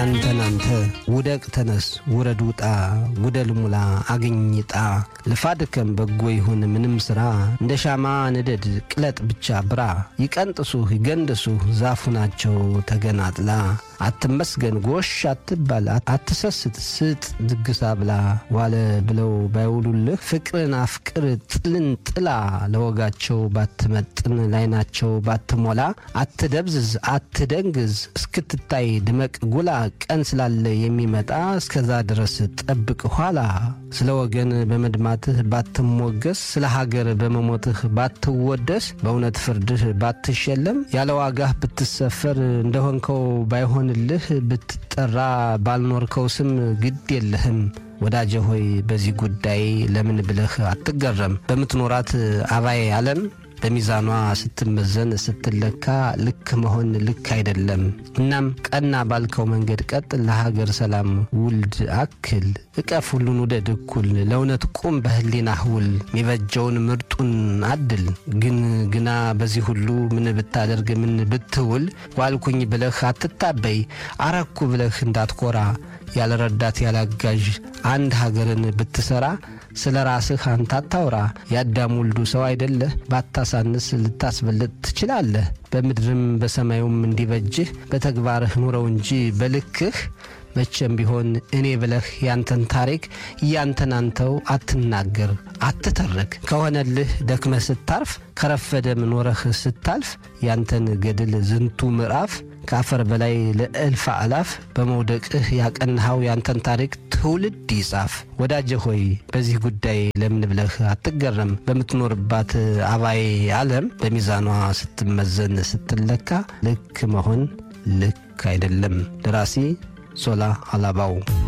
ያንተን አንተ ውደቅ ተነስ ውረድ ውጣ ጉደል ሙላ አግኝጣ ልፋ ድከም በጎ ይሁን ምንም ሥራ እንደ ሻማ ንደድ ቅለጥ ብቻ ብራ ይቀንጥሱህ ይገንድሱህ ዛፉ ናቸው ተገናጥላ አትመስገን ጎሽ አትባል አትሰስት ስጥ ድግሳ ብላ ዋለ ብለው ባይውሉልህ ፍቅርን አፍቅር ጥልን ጥላ ለወጋቸው ባትመጥን ላይናቸው ባትሞላ አትደብዝዝ አትደንግዝ እስክትታይ ድመቅ ጉላ ቀን ስላለ የሚመጣ እስከዛ ድረስ ጠብቅ ኋላ ስለ ወገን በመድማትህ ባትሞገስ ስለ ሀገር በመሞትህ ባትወደስ በእውነት ፍርድህ ባትሸለም ያለ ዋጋህ ብትሰፈር እንደሆንከው ባይሆንልህ ብትጠራ ባልኖርከው ስም ግድ የለህም። ወዳጀ ሆይ በዚህ ጉዳይ ለምን ብለህ አትገረም። በምትኖራት አባይ ዓለም በሚዛኗ ስትመዘን ስትለካ ልክ መሆን ልክ አይደለም። እናም ቀና ባልከው መንገድ ቀጥ ለሀገር ሰላም ውልድ አክል እቀፍ ሁሉን ውደድ እኩል ለእውነት ቁም በህሊናህ ውል የሚበጀውን ምርጡን አድል ግን ግና በዚህ ሁሉ ምን ብታደርግ ምን ብትውል ዋልኩኝ ብለህ አትታበይ አረኩ ብለህ እንዳትኮራ ያለ ረዳት ያላጋዥ አንድ ሀገርን ብትሰራ ስለ ራስህ አንተ አታውራ። የአዳም ውልዱ ሰው አይደለህ? ባታሳንስ ልታስበልጥ ትችላለህ። በምድርም በሰማዩም እንዲበጅህ በተግባርህ ኑረው እንጂ በልክህ መቼም ቢሆን እኔ ብለህ ያንተን ታሪክ እያንተን አንተው አትናገር፣ አትተርክ። ከሆነልህ ደክመህ ስታርፍ ከረፈደም ኖረህ ስታልፍ ያንተን ገድል ዝንቱ ምዕራፍ ከአፈር በላይ ለእልፍ አላፍ በመውደቅህ ያቀንሃው ያንተን ታሪክ ትውልድ ይጻፍ። ወዳጀ ሆይ በዚህ ጉዳይ ለምን ብለህ አትገረም። በምትኖርባት አባይ ዓለም በሚዛኗ ስትመዘን ስትለካ ልክ መሆን ልክ አይደለም። ደራሲ ሶላ አላባው